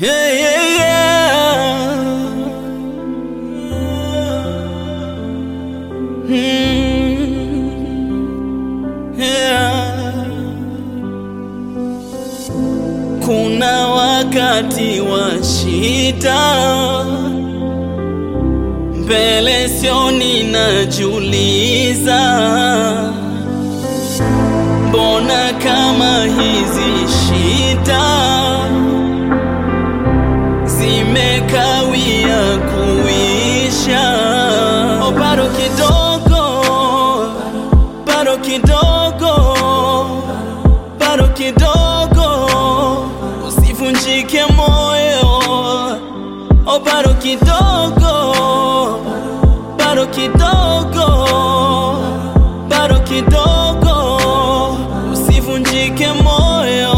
Yeah, yeah, yeah. Mm, yeah. Kuna wakati wa shida mbele sioni, najiuliza mbona kama hizi shida zimekawia kuisha. Oh, bado kidogo, bado kidogo, bado kidogo, usivunjike moyo. Oh, bado kidogo, bado kidogo, bado kidogo, usivunjike moyo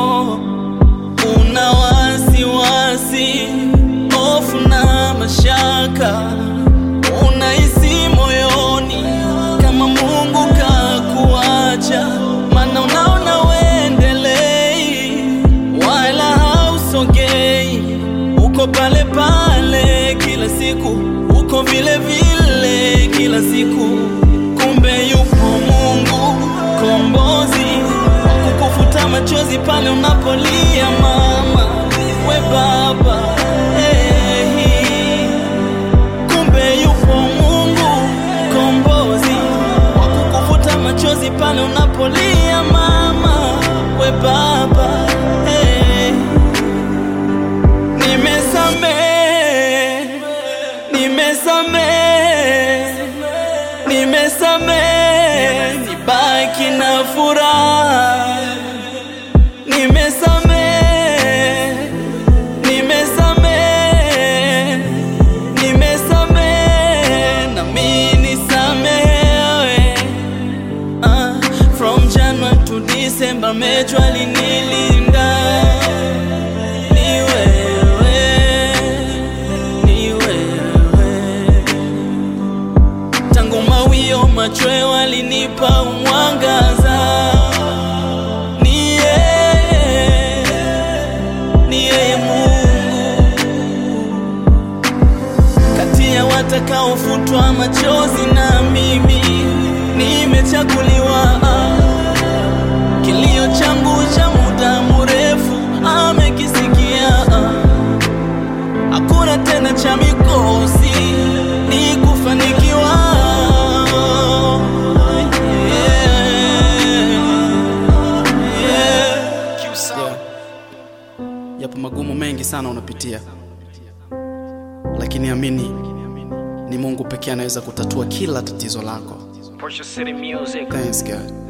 una wasiwasi, hofu na mashaka, unahisi moyoni kama Mungu kakuacha, maana unaona uendelei wala hausogei, uko pale pale kila siku, uko vile vile kila siku, kumbe yupo Mungu kombozi wa kukufuta machozi pale unapolia mama, we baba hey. Kumbe yupo Mungu kombozi wa kukufuta machozi pale unapolia mama, we baba hey. Nimesamehe, nimesamehe, nimesamehe, nibaki na furaha. Nimesamehe, nimesamehe, nimesamehe, na mimi nisamehewe. Ah, from January to December, Mejwa alinilinda. Ni wewe, ni wewe. Tangu mawio machweo alinipa mwangaza. Ni yeye, ni yeye Mungu kati ya watakaofutwa machozi na mimi nimechaguliwa. Kilio changu cha muda mrefu amekisikia. Hakuna tena cha mikosi, ni kufanikiwa. Yeah. Yeah. Yapo magumu mengi sana unapitia, lakini amini ni Mungu pekee anaweza kutatua kila tatizo lako. Portia City Music. Thanks God.